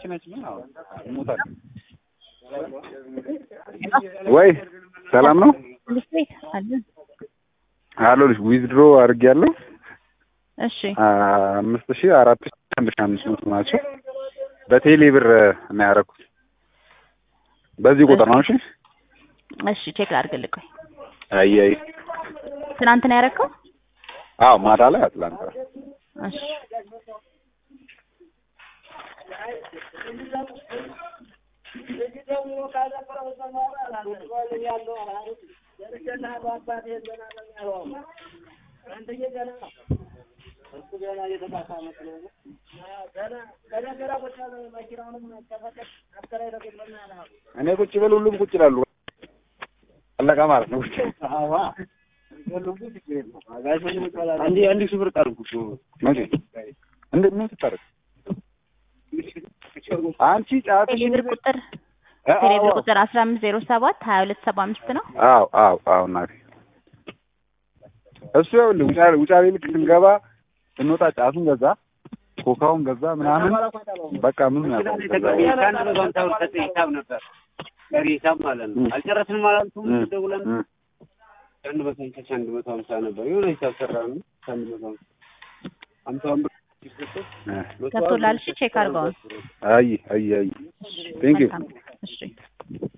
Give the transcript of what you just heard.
ነች ግን አዎ እሞታለሁ። ወይ ሰላም ነው ልጅ ቤት አለን። አሎ ልጅ ዊዝድሮ አድርጌያለሁ እሺ አምስት ሺህ አራት ሺህ አንድ ሺህ አምስት መቶ ናቸው በቴሌ ብር ነው ያደረኩት በዚህ ቁጥር ነው እሺ እሺ ቼክ ላድርግልህ ቆይ አይ አይ ትናንት ነው ያደረከው አዎ ማታ ላይ አትላንታ እሺ እኔ ቁጭ ብል ሁሉም ቁጭ ይላሉ አለቃ ማለት ነው አንዴ አንድ ሺህ ብር ጣልኩት። መቼ እንደ ምን ስታደርግ አንቺ ጫትሽ ቴሌብር ቁጥር ቴሌብር ቁጥር አስራ አምስት ዜሮ ሰባት ሀያ ሁለት ሰባ አምስት ነው አዎ አዎ አዎ እናቴ እሱ ይኸውልህ ውጫሌ ውጫሌ ልክ ስንገባ ስንወጣ ጫቱን ገዛ ኮካውን ገዛ ምናምን በቃ ምን ያውቃል ከዛ በኋላ። አንድ መቶ ሀምሳ ብር ሰጠኝ ሂሳብ ነበር ቀሪ ሂሳብ ማለት ነው። አልጨረስንም አላልኩም እም፣ ደውለን እም። አንድ መቶ ሀምሳ አንድ መቶ ሀምሳ ነበር የሆነ ሂሳብ ሰራን አንድ መቶ ሀምሳ ሀምሳውን ብር ሲሰጠው እ፣ መቶ ገብቶላል እሺ ቼክ አድርገዋል አይ አይ አይ ቴንክ ዩ መልካም እሺ